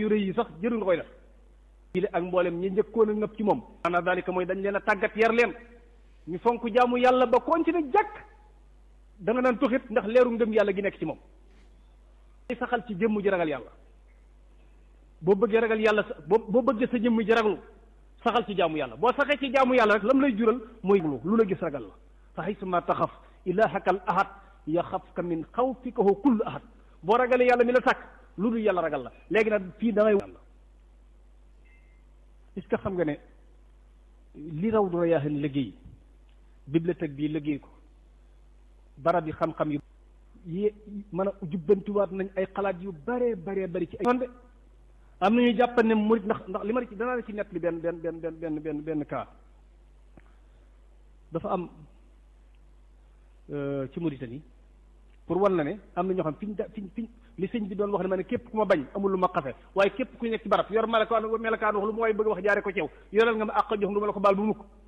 yu rëy yi sax jëru nga koy def ile ak mboolem ñi njëkkoon a ngëpp ci moom maanaam daalika mooy dañ leen a tàggat yar leen ñu fonk jaamu yàlla ba koon ci ne jàkk da nga naan tuxit ndax leeru ngëm yàlla gi nekk ci moom ay saxal ci jëmm ji ragal yàlla boo bëggee ragal yàlla sa boo boo bëggee sa jëmm ji raglu saxal ci jaamu yàlla boo saxee ci jaamu yàlla rek lam lay jural mooy lu la gis ragal la fa haysuma taxaf ilahaka al ahad yaxafka min xawfikahu kullu ahad boo ragalee yàlla mi la sàkk lu dul yàlla ragal la léegi nag fii da ngay yàlla est-ce que xam nga ne li raw du rayaaxin liggéey bibliothèque bii liggéey ko barab yi xam-xam yu yi mën a jubbantiwaat nañ ay xalaat yu bare bare bari ci ay man de am na ñuy jàpp ne murit ndax ndax li ma ci danaa la ci nett li benn benn benn benn benn benn benn cas dafa am ci Mauritanie pour wan na ne am na ñoo xam fi ñu da fi fi li sëñ bi doon wax ne ma ne képp ku ma bañ amul lu ma xafe waaye képp ku nekk ci barab yor melakaan melakaan wax lu ma waaye bëgg wax jaare ko ci yow yoral nga ma àq jox lu ma la ko baal bu mukk